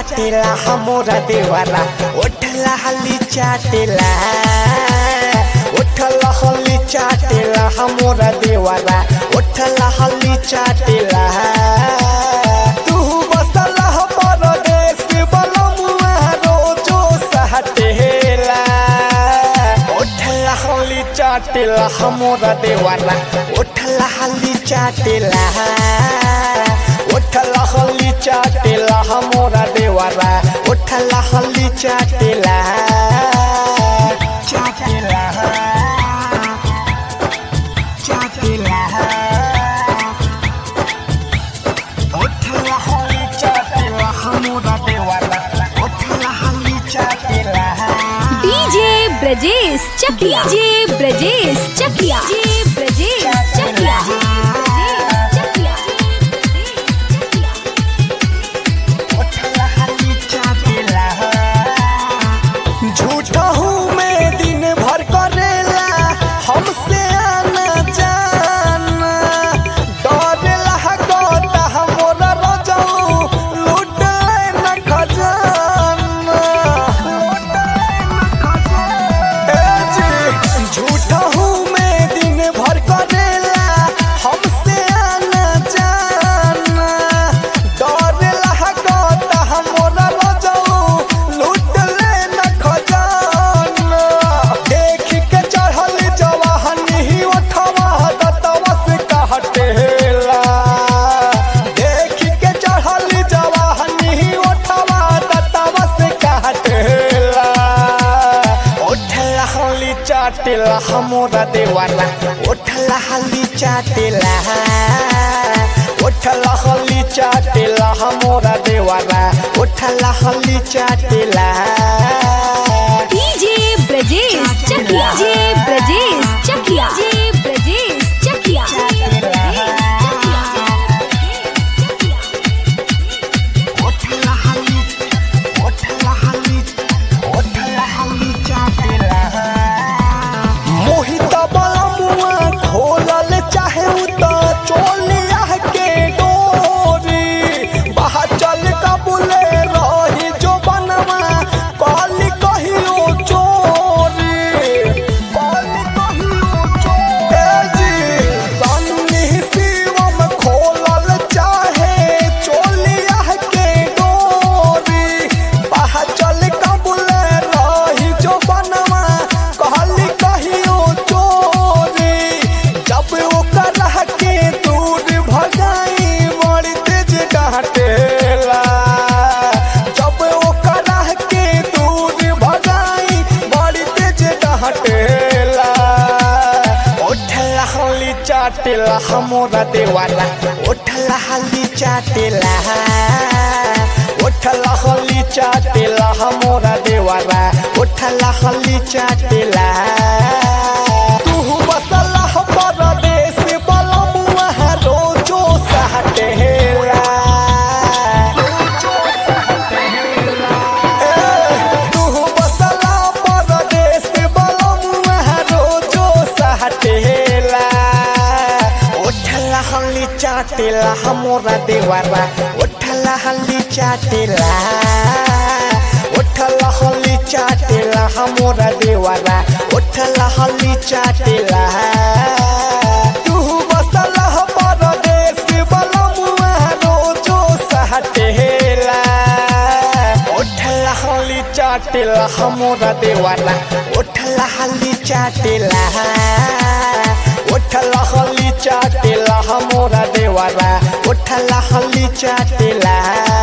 चाटेला हमरा देवारा ओठला हली चाटेला ओठला हली चाटेला हमरा देवारा ओठला हली चाटेला तू बसला परदेश बलमुआ रोजो सहटेला ओठला हली चाटेला हमरा देवारा ओठला हली चाटेला ओठला हली चाटेला हमरा देवारा ओठला हली चाटेला चाटेला चाटेला ओठला हली चाटेला हमरा देवारा ओठला हली चाटेला DJ Brajesh Chakiya DJ Brajesh Chakiya DJ Brajesh Chakiya झूठा हूँ मैं दिन भर करेला हमसे आना जाना डर लागता हमरा रजाऊ लूट न खजाना ए जी, झूठा हूँ मैं दिन भर करेला हमसे आना जाना डर लागता हमरा रजाऊ लूट न खजाना देख के चढ़ल जवाहनी ही उठवा दतवा से कहटेला देख के चढ़ल जवाहनी ही उठवा दतवा से कहटेला ओठला हली चाटेला हमरा देवाला ओठला हली चाटेला ओठला हली चाटेला हमरा देवाला ओठला हली चाटेला DJ Brajesh Chakiya DJ Brajesh Chakiya DJ Brajesh Chakiya ओठला हली ओठला हली ओठला हली चाटेला मोहित बलमुआ खोलल चाहे उत चोलिया के डोरी बाहर चल कबूले रही जो बनवा काली कहियो चोरी काली कहियो चोरी सन्नी शिवम खोलल चाहे चोलिया के डोरी बाहर चल कबूले रही जो बनवा कहली कहियो चोरी जब ओकर के दूर भगाई बड़ी तेज डांटेला जब ओकर के दूर भगाई बड़ी तेज डांटेला ओठला हली चाटेला हमरा देवाला ओठला हली चाटेला ओठला हली चाटेला हमरा देवाला ओठला हली चाटेला तू बसला परदेश बलमुआ रोजो सहटेला तू बसला परदेश बलमुआ रोजो सहटेला ओठला हली चाटेला हमरा देवारा ओठला हली चाटेला ओठला हली चाटेला हमरा देवारा ओठला हली चाटेला तू बसला परदेश बलमुआ रोजो सहटेला ओठला हली चाटेला हमरा देवाला ओठला हली चाटेला ओठला हली चाटेला हमरा देवाला ओठला हली चाटेला